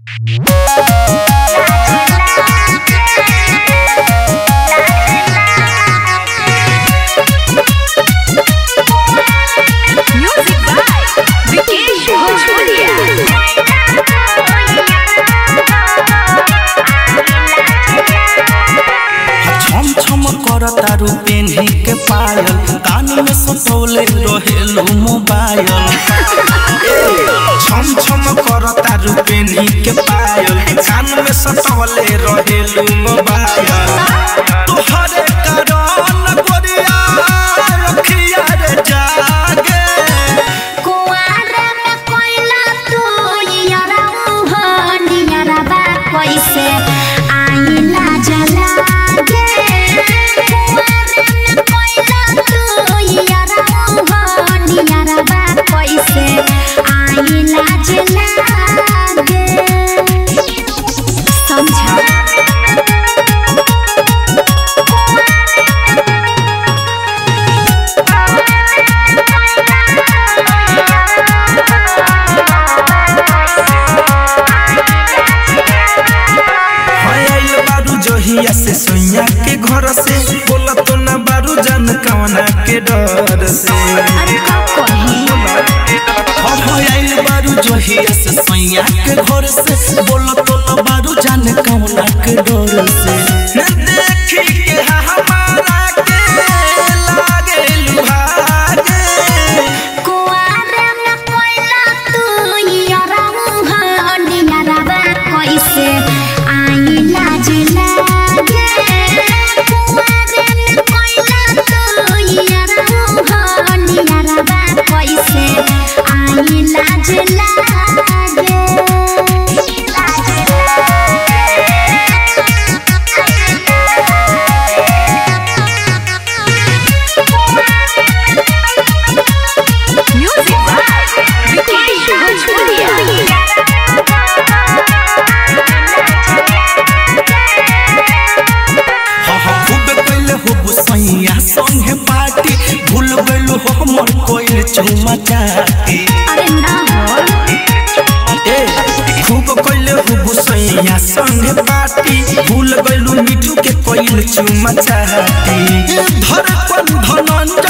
Music by Vikesh Bhojpuria. छम छम करता पेन्ही के पायल कान में सटौले रहेलू मोबाइल छम छम करता पेन्ही के पायल कान में सटौले रहेलू मोबाइल तोहरे कारण गोरिया रखिया रे जागे कुआरे में कोयला तू यारा मोहनिया बा कैसे आईला जला गे कुआरे में कोयला तू यारा मोहनिया बा कैसे आईला जला गे समझा आइल बारू जहिया से सोइया के घर से बोला तो ना बारू जान कवना के डर से अरे का कही हम आइल बारू जहिया से सोइया के घर से बोला तो ना बारू जान कवना के डर से देखी के हमारा के लागे लुभागे कुआरे में कोयला तू यारा मोहनिया बा कैसे आईला जला गे कुआरे में कोयला तू यारा मोहनिया बा कैसे आईला जला Music by Vikesh Bhojpuria. हाँ हाँ खूब कैले हो बुसैया संगे पार्टी भूल गइलो हो हमर कोइल चुमा चाटी अरे ना हो ए खूब कैले हो बुसैया संगे पार्टी भूल गइलू मिठू के कोइल चुमा चाटी धड़कन धनंजय